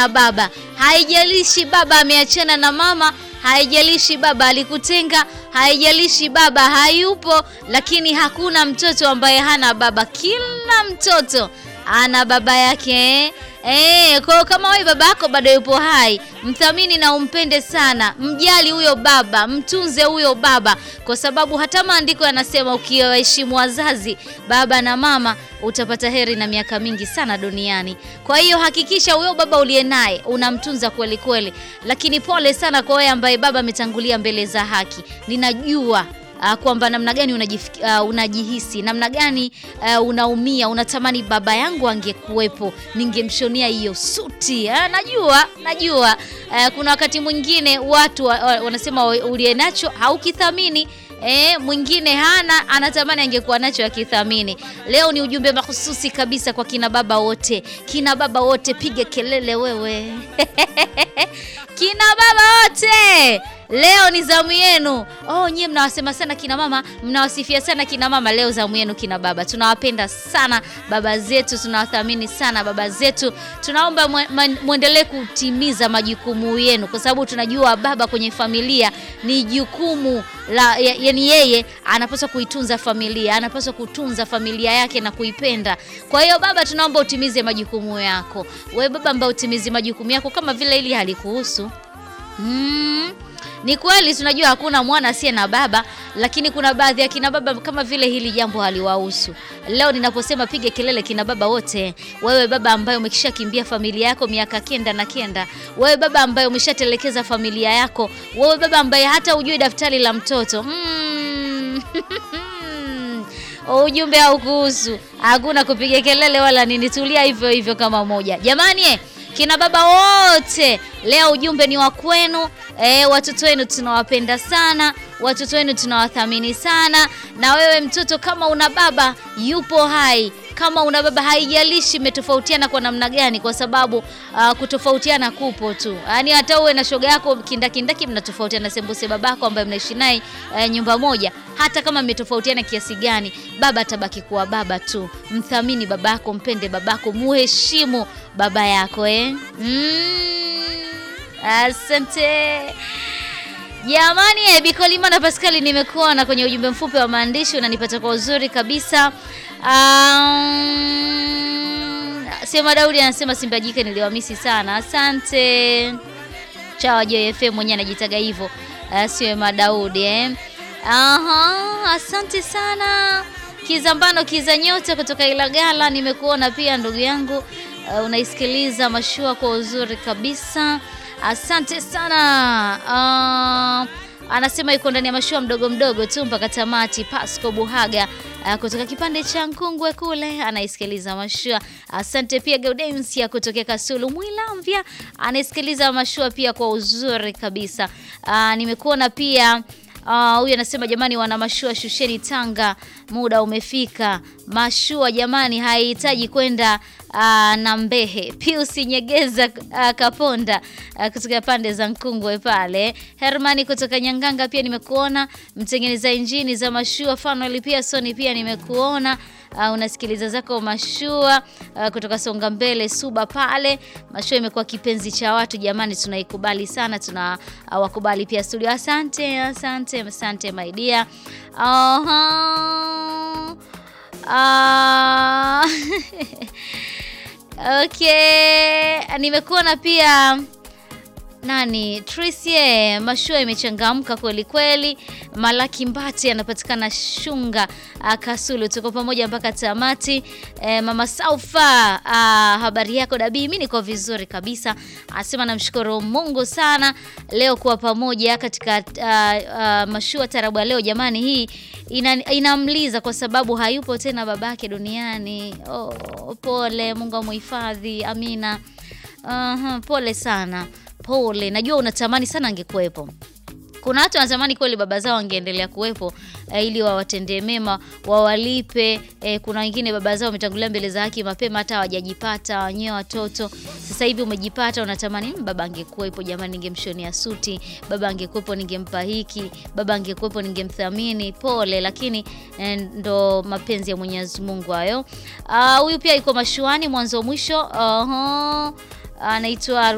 hana baba. Haijalishi baba ameachana na mama, haijalishi baba alikutenga, haijalishi baba hayupo, lakini hakuna mtoto ambaye hana baba. Kila mtoto ana baba yake. Eh, kwa hiyo kama wewe baba yako bado yupo hai, mthamini na umpende sana, mjali huyo baba, mtunze huyo baba, kwa sababu hata maandiko yanasema ukiwaheshimu wazazi, baba na mama, utapata heri na miaka mingi sana duniani. Kwa hiyo hakikisha huyo baba uliye naye unamtunza kweli kweli, lakini pole sana kwa wewe ambaye baba ametangulia mbele za haki. Ninajua uh, kwamba namna gani unajif, uh, unajihisi namna gani uh, unaumia, unatamani baba yangu angekuwepo, ningemshonia hiyo suti. Uh, najua najua uh, kuna wakati mwingine watu uh, wanasema uliye nacho haukithamini. E, mwingine hana anatamani angekuwa nacho akithamini. Leo ni ujumbe mahususi kabisa kwa kina baba wote, kina baba wote, piga kelele wewe kina baba wote Leo ni zamu yenu. Oh, nyie mnawasema sana kina mama, mnawasifia sana kina mama. Leo zamu yenu kina baba. Tunawapenda sana baba zetu, tunawathamini sana baba zetu. Tunaomba muendelee kutimiza majukumu yenu, kwa sababu tunajua baba kwenye familia ni jukumu la, yani yeye anapaswa kuitunza familia, anapaswa kutunza familia yake na kuipenda. Kwa hiyo baba, tunaomba utimize majukumu yako. Wewe baba ambaye utimize majukumu yako kama vile ili halikuhusu mm. Ni kweli tunajua hakuna mwana asiye na baba, lakini kuna baadhi ya kina baba kama vile hili jambo haliwahusu. Leo ninaposema piga kelele kina baba wote, wewe baba ambaye umekishakimbia familia yako miaka kenda na kenda, wewe baba ambaye umeshatelekeza familia yako, wewe baba ambaye hata hujui daftari la mtoto mm. Ujumbe haukuhusu, hakuna kupiga kelele wala nini, tulia hivyo hivyo kama moja. Jamani, kina baba wote leo ujumbe ni wa kwenu. E, watoto wenu tunawapenda sana, watoto wenu tunawathamini sana. Na wewe mtoto, kama una baba yupo hai, kama una baba, haijalishi mmetofautiana kwa namna gani, kwa sababu uh, kutofautiana kupo tu. Yaani hata uwe na shoga yako kindakindaki, mnatofautiana sembuse babako ambaye mnaishi naye uh, nyumba moja, hata kama mmetofautiana kiasi gani, baba atabaki kuwa baba tu. Mthamini babako, mpende babako, muheshimu baba yako eh? mm. Asante jamani, eh, Bikolima na Paskali, nimekuona kwenye ujumbe mfupi wa maandishi, unanipata kwa uzuri kabisa. Um, Sema Daudi anasema Simba jike niliwamisi sana. Asante chawa JFM mwenyewe anajitaga hivyo, uh, Sema Daudi eh. Aha, asante sana Kizambano Kiza Nyota kutoka Ilagala, nimekuona pia ndugu yangu, uh, unaisikiliza mashua kwa uzuri kabisa. Asante sana. Uh, anasema yuko ndani ya mashua mdogo mdogo tu mpaka tamati. Pasco Buhaga uh, kutoka kipande cha Nkungwe kule anaisikiliza mashua. Asante pia Gaudensia kutokea Kasulu Mwilamvya anaisikiliza mashua pia kwa uzuri kabisa. Uh, nimekuona pia huyu uh, anasema jamani, wana mashua shusheni Tanga, muda umefika. Mashua jamani, haihitaji kwenda uh, na Mbehe. Pius Nyegeza uh, Kaponda uh, kutoka pande za Nkungwe pale. Hermani kutoka Nyanganga pia nimekuona. Mtengeneza injini za mashua Fanuel pia Soni pia nimekuona. Uh, unasikiliza zako mashua uh, kutoka Songa Mbele Suba pale. Mashua imekuwa kipenzi cha watu jamani, tunaikubali sana, tuna uh, wakubali pia studio. Asante, asante, asante my dear. uh -huh. uh... Okay, nimekuona pia nani Tricie, mashua imechangamka kweli kweli. Malaki Mbati anapatikana Shunga Kasulu, tuko pamoja mpaka tamati. E, mama Saufa, a, habari yako Dabii? Mimi niko vizuri kabisa, asema namshukuru Mungu sana leo kuwa pamoja katika a, a, mashua tarabu ya leo. Jamani, hii ina, inamliza kwa sababu hayupo tena babake duniani. Oh, pole, Mungu amuhifadhi. Amina. Uh -huh, pole sana Pole, najua unatamani sana angekuwepo. Kuna watu wanatamani kweli baba zao angeendelea kuwepo eh, ili wawatendee mema, wawalipe. Eh, kuna wengine baba zao wametangulia mbele za haki mapema, hata hawajajipata wenyewe watoto. Sasa hivi umejipata, unatamani baba angekuwepo, jamani, ningemshonia suti, baba angekuwepo, ningempa hiki, baba angekuwepo, ningemthamini. Pole, lakini eh, ndo mapenzi ya Mwenyezi Mungu hayo. Huyu uh, pia yuko mashuani mwanzo mwisho. uh -huh. anaitwa